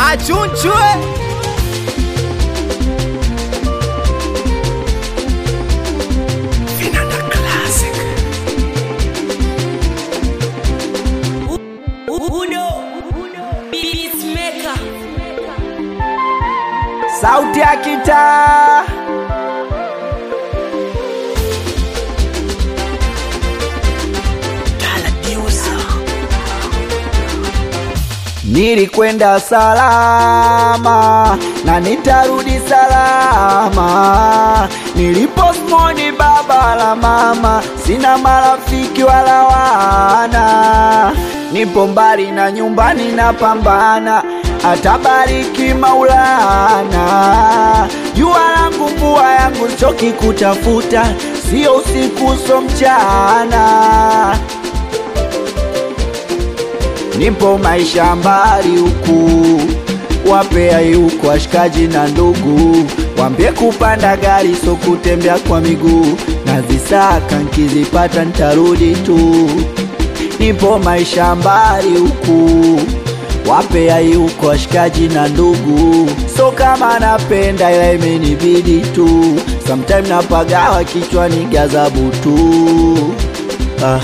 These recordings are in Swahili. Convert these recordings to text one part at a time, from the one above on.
achunchwe Uno Beatmaker sauti ya kitaa Nilikwenda salama na nitarudi salama. Niliposmoni baba la mama, sina marafiki wala wana. Nipo mbali na nyumbani napambana, atabariki Maulana. Jua langu mvua yangu choki kutafuta, sio usiku so mchana nipo maisha mbali huku, wapea huku washikaji na ndugu, wambie kupanda gari so kutembea kwa miguu, na zisaka nkizipata ntarudi tu. Nipo maisha mbali huku, wapea huku washikaji na ndugu, so kama napenda ila imenibidi tu, sometime napagawa kichwani gazabu tu ah.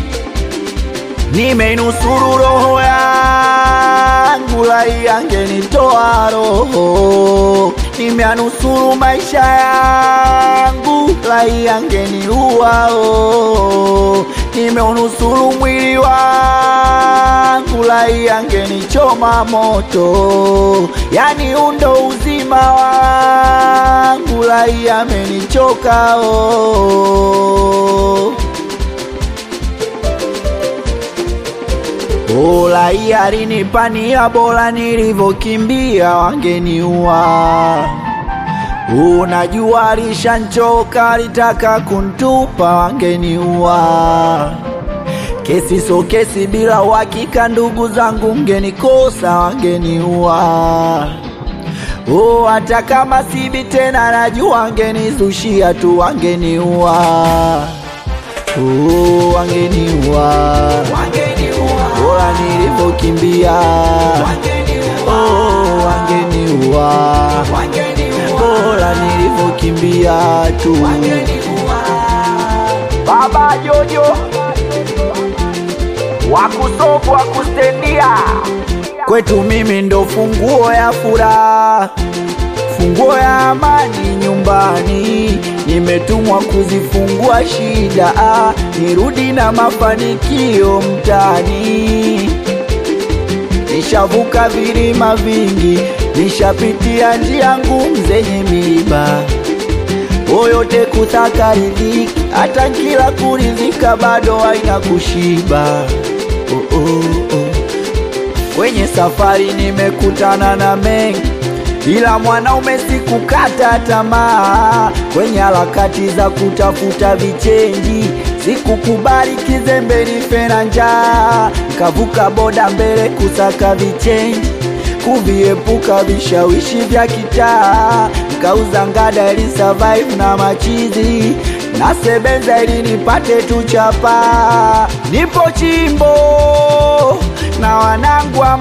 Nimeinusuru roho yangu, lai angenitoa roho. Nimeanusuru maisha yangu, lai angeniua oh. Nimeunusuru mwili wangu, lai angenichoma moto. Yani undo uzima wangu, lai amenichoka oh. Bora hii alinipania, bora nilivyokimbia wangeniua. Unajua alishanchoka, alitaka kuntupa, wangeniua. Kesi so kesi, bila uhakika, ndugu zangu mgenikosa, wangeniua. Oh, hata kama sibi tena, najua wangenizushia tu, wangeniua. Oh, wangeniua bora nilivyokimbia oh, wangeniua bora nilivyokimbia tu baba jojo wakusofu wakustendia kwetu mimi ndo funguo ya furaha funguo ya amani nyumbani, nimetumwa kuzifungua shida, ah, nirudi na mafanikio mtani. Nishavuka vilima vingi, nishapitia njia ngumu zenye miiba, oyote kutaka riziki, hata kila kurizika bado haina kushiba. Oh, oh, oh. Kwenye safari nimekutana na mengi ila mwanaume sikukata tamaa kwenye harakati za kutafuta vichenji, sikukubali kizembe nife na njaa, nkavuka boda mbele kusaka vichenji, kuviepuka vishawishi vya kitaa, nkauza ngada ili survive na machizi nasebenza ili nipate tu chapa. Nipo chimbo na wanangu wa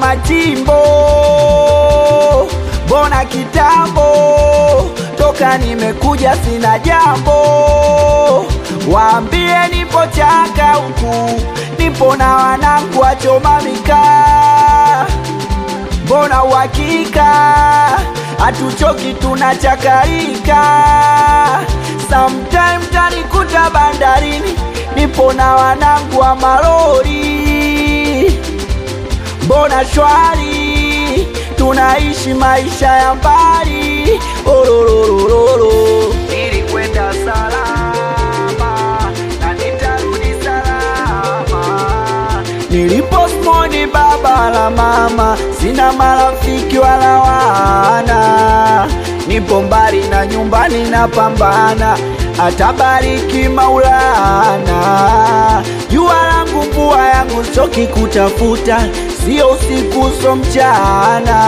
machimbo mbona kitambo toka nimekuja sina jambo, waambie nipo chaka huku, nipo na wanangu wachoma mikaa, mbona uhakika hatuchoki tunachakarika, sometime tanikuta bandarini, nipo na wanangu wa malori, mbona shwari tunaishi maisha ya mbali orororororo. Nilikwenda salama na nitarudi salama. Niliposmoni baba la mama, sina marafiki wala wana, nipo mbali na nyumbani napambana, atabariki Maulana. Jua langu mvua yangu choki kutafuta, sio usiku so mchana.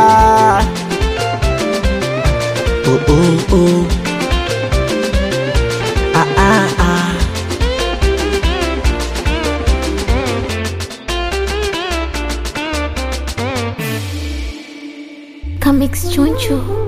Oh, oh, oh. Ah, ah, ah. Comics Choncho.